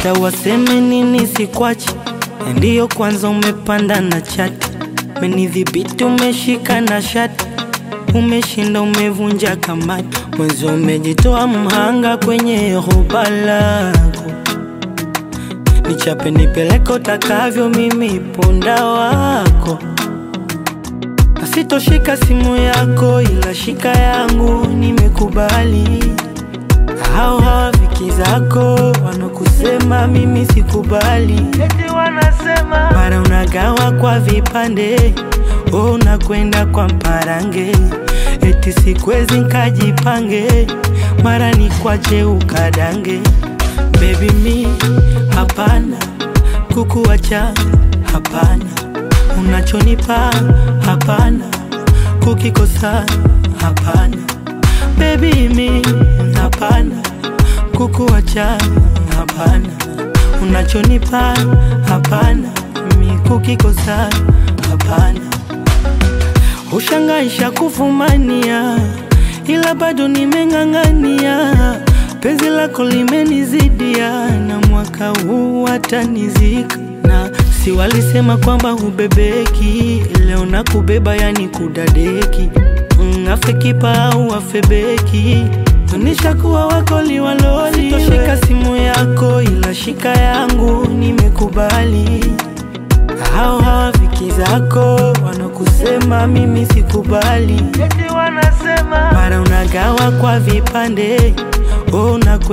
hata waseme nini sikwachi, ndiyo kwanza umepanda na chati, menidhibiti umeshika na shati, umeshinda umevunja kamati, mwezi umejitoa mhanga kwenye hoba lako, nichape nipeleke utakavyo, mimi punda wako Sitoshika simu yako ila shika yangu, nimekubali. Hao hawafiki zako wanakusema mimi sikubali, eti wanasema mara unagawa kwa vipande, oh, unakwenda kwa mparange, eti sikwezi nkajipange, mara ni kwache ukadange. Baby mi hapana, kukuacha hapana unachonipa hapana, kukikosa hapana, baby mi hapana, kukuacha hapana, unachonipa hapana, mi kukikosa hapana. Ushangaisha kufumania, ila bado nimeng'ang'ania, penzi lako limenizidia, na mwaka huu watanizika na si walisema kwamba hubebeki, leo na kubeba yani kudadeki. Mm, afe kipa au afe beki, nishakuwa wako liwaloli. Sitoshika simu yako ila shika yangu, nimekubali. Hao hawafiki zako wanakusema mimi sikubali, eti wanasema mara unagawa kwa vipande, oh,